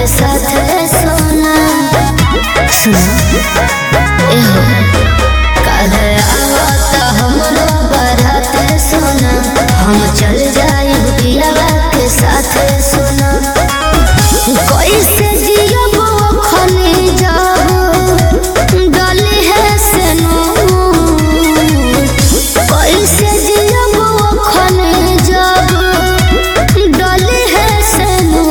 साथ सोना सुनो एहो काहे आवत हमरो बारात सोना हम चल जाई पियावा के साथ सोना कैसे जियब खने जाब डली है से कैसे जियब खने जाब डली है से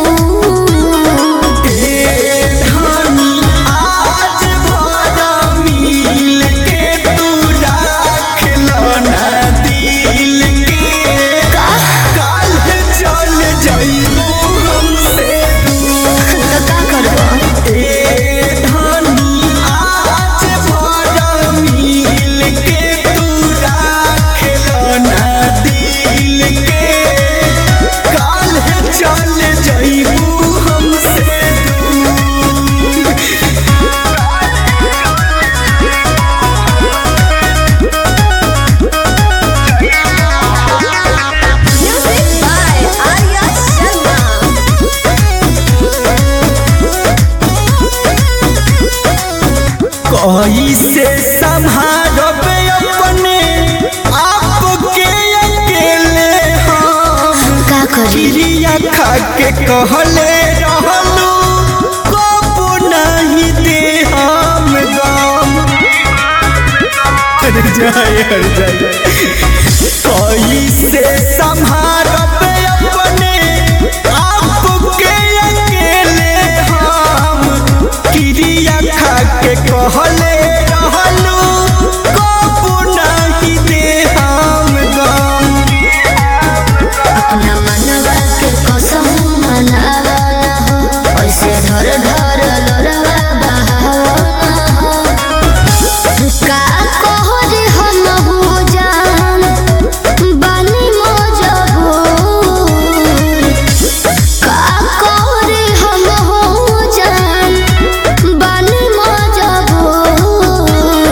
धानी आज भरा मिल के तू राख लो ना दिल के काल चल जाइबू हमसे दूर तो का करबो ए धानी आज भरा मिल के तू राख लो ना दिल के काल चल जाइबू हमसे दूर Music by Arya Sharma. कैसे संभारब अपने आप के अकेले हम का करी क्रिया खा के कहले रहलू कबो नहीं दे हम गम अरे जाए हर जाए कैसे संभारब अपने आप के अकेले हम क्रिया खा के कहले रहलू कबो नहीं दे हम गम अपना मनवा के कसम मनावा ना हो ऐसे धर धर लोरवा बहावा ना हो का कहो रे हम हो जान बानी मजबूर का कहो रे हम हो जान बानी मजबूर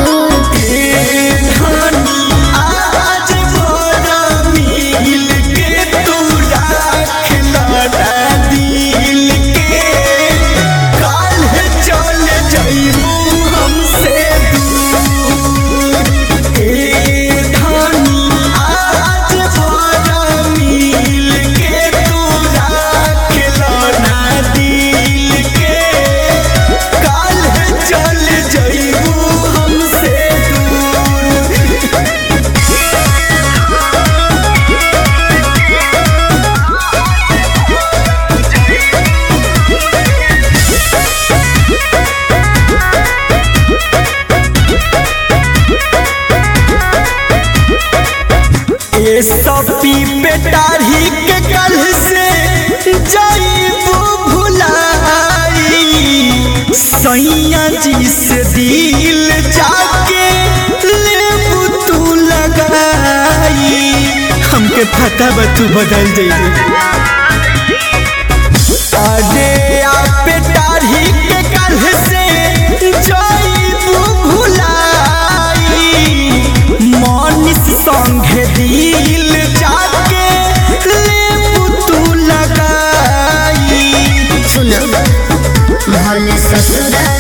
धानी आज भरा मिल के तू राख लड़ा दिल के काल चल जाइबू हमसे दूर ए धानी आज भरा मिल के तू राख लड़ा दिल के काल चल जाइबू हमसे दूर ये सब पी पेटारी के कल से जाइबू भुलाई सैया जी से दिल जाके लेबू तू लगाई हमके पता बा तू बदल जाइबू अरे आप पेटारी के कल से जाइबू भुलाई मनीष संगे दिल जाके लेबू तू लगाई सुनो भले ससुरा